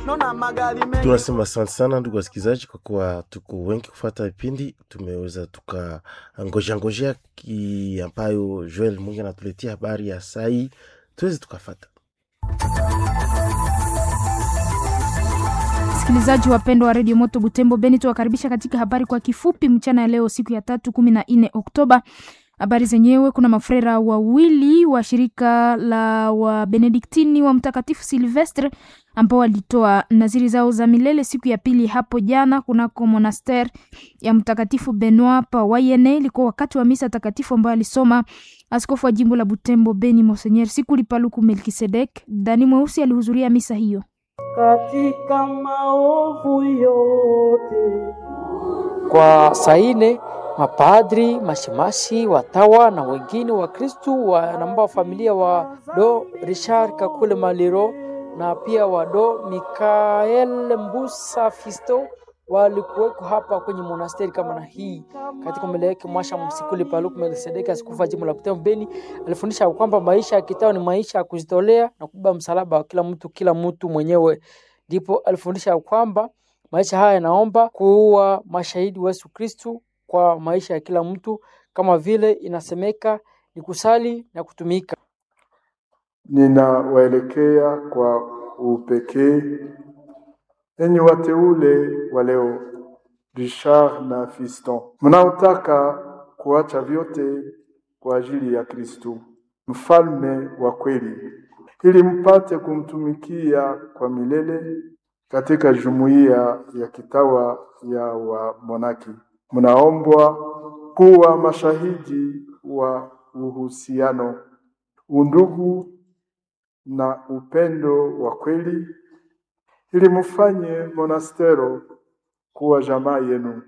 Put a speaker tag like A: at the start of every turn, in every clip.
A: naona magari mengi
B: tunasema asante sana ndugu wasikilizaji kwa kuwa tuko wengi kufata vipindi tumeweza tukangojangojea ki ambayo joel mungi anatuletea habari ya sai tuweze tukafata
C: Wasikilizaji wapendwa wa redio Moto Butembo Beni, tuwakaribisha katika habari kwa kifupi mchana ya leo, siku ya tatu kumi na nne Oktoba. Habari zenyewe, kuna mafrera wawili wa shirika la Wabenediktini wa Mtakatifu Silvestre ambao walitoa naziri zao za milele siku ya pili hapo jana kunako monaster ya Mtakatifu Benoit pa Wayene. Ilikuwa wakati wa misa takatifu ambayo alisoma askofu wa jimbo la Butembo Beni Monsenyer Sikuli Paluku Melkisedek. Dani Mweusi alihudhuria misa hiyo.
D: katika maovu yote.
E: Kwa saa ine mapadri, mashemasi, watawa na wengine wa Kristu wanamba familia wa do Richard Kakule Maliro na pia wa do Mikael Mbusa Fisto walikuweko hapa kwenye monasteri kama na hii katika mbele yake mwasha msikuli Paluku Melkisedeki, askofu wa jimbo la Butembo Beni, alifundisha kwamba maisha ya kitao ni maisha ya kujitolea na kubeba msalaba wa kila mtu kila mtu mwenyewe. Ndipo alifundisha kwamba maisha haya yanaomba kuwa mashahidi wa Yesu Kristu kwa maisha ya kila mtu, kama vile inasemeka ni kusali na kutumika.
F: Ninawaelekea kwa upekee enyi wateule wa leo, Richard na Fiston, mnaotaka kuacha vyote kwa ajili ya Kristu, mfalme wa kweli, ili mpate kumtumikia kwa milele katika jumuiya ya kitawa ya wamonaki. Mnaombwa kuwa mashahidi wa uhusiano, undugu na upendo wa kweli ili mufanye monastero kuwa jamaa yenu.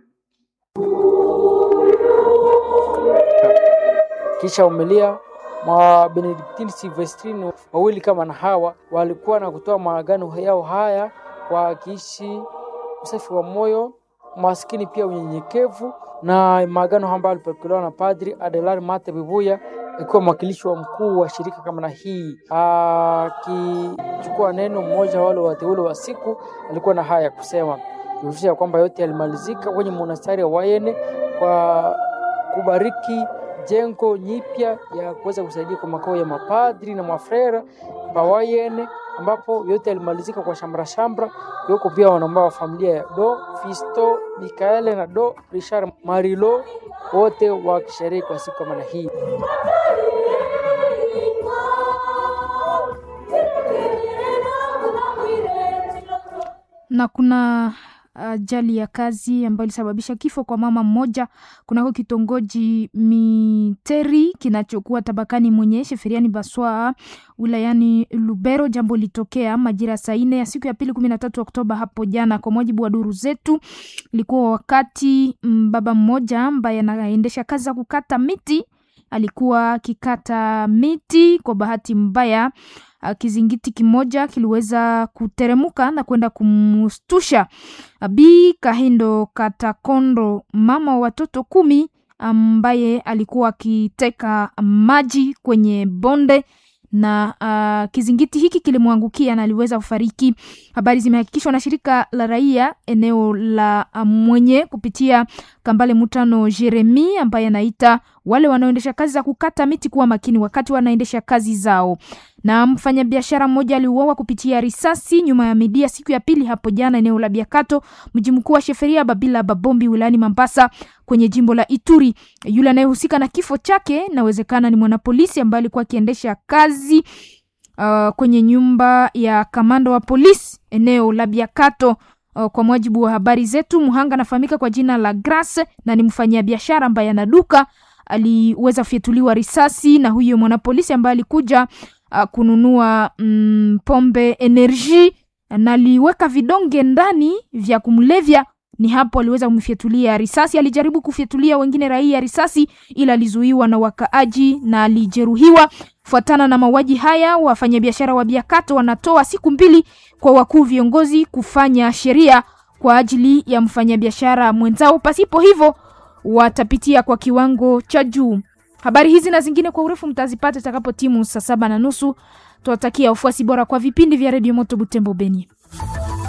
E: Kisha umelia mwa Benediktini Silvestrini wawili kama na hawa walikuwa na kutoa maagano yao haya kwa kiishi usafi wa moyo, maskini pia unyenyekevu, na maagano ambayo alipokelewa na Padri Adelar Mate Bibuya akiwa mwakilishi wa mkuu wa shirika kama na hii, akichukua neno mmoja wale wateule wa siku, alikuwa na haya ya kusema kuhusisha kwamba yote yalimalizika kwenye monastari ya Wayene kwa kubariki jengo nyipya ya kuweza kusaidia kwa makao ya mapadri na mafrera pa Wayene, ambapo yote yalimalizika kwa shamra shamra. Yuko pia wanambao wa familia ya Do Fisto Mikaele na Do Richard Marilo, wote wakisherehe kwa siku kama na hii.
C: na kuna ajali ya kazi ambayo ilisababisha kifo kwa mama mmoja kunako kitongoji Miteri kinachokuwa tabakani mwenye Sheferiani Baswa wilayani Lubero. Jambo litokea majira saa nne ya siku ya pili kumi na tatu Oktoba hapo jana. Kwa mujibu wa duru zetu, ilikuwa wakati mm, baba mmoja ambaye anaendesha kazi za kukata miti alikuwa akikata miti. Kwa bahati mbaya uh, kizingiti kimoja kiliweza kuteremuka na kwenda kumstusha Bi Kahindo Katakondo, mama wa watoto kumi, ambaye alikuwa akiteka maji kwenye bonde na uh, kizingiti hiki kilimwangukia na aliweza kufariki. Habari zimehakikishwa na shirika la raia eneo la uh, Mwenye kupitia Kambale Mutano Jeremi ambaye anaita wale wanaoendesha kazi za kukata miti kuwa makini wakati wanaendesha kazi zao. Na mfanyabiashara mmoja aliuawa kupitia risasi nyuma ya midia siku ya pili hapo jana eneo la Biakato, mji mkuu wa Sheferia Babila Babombi wilayani Mambasa kwenye jimbo la Ituri. Yule anayehusika na kifo chake inawezekana ni mwanapolisi ambaye alikuwa akiendesha kazi uh, kwenye nyumba ya kamanda wa polisi eneo la Biakato. Uh, kwa mujibu wa habari zetu, mhanga anafahamika kwa jina la Grace na ni mfanyabiashara ambaye ana duka aliweza kufyatuliwa risasi na huyo mwanapolisi ambaye alikuja uh, kununua mm, pombe energy na aliweka vidonge ndani vya kumlevya. Ni hapo aliweza kumfyatulia risasi. Alijaribu kufyatulia wengine raia risasi, ila alizuiwa na wakaaji na alijeruhiwa. Fuatana na mauaji haya, wafanyabiashara wa Biakato wanatoa siku mbili kwa wakuu viongozi kufanya sheria kwa ajili ya mfanyabiashara mwenzao, pasipo hivyo watapitia kwa kiwango cha juu. Habari hizi na zingine kwa urefu mtazipata itakapo timu saa saba na nusu. Tuwatakia ufuasi bora kwa vipindi vya redio Moto Butembo Beni.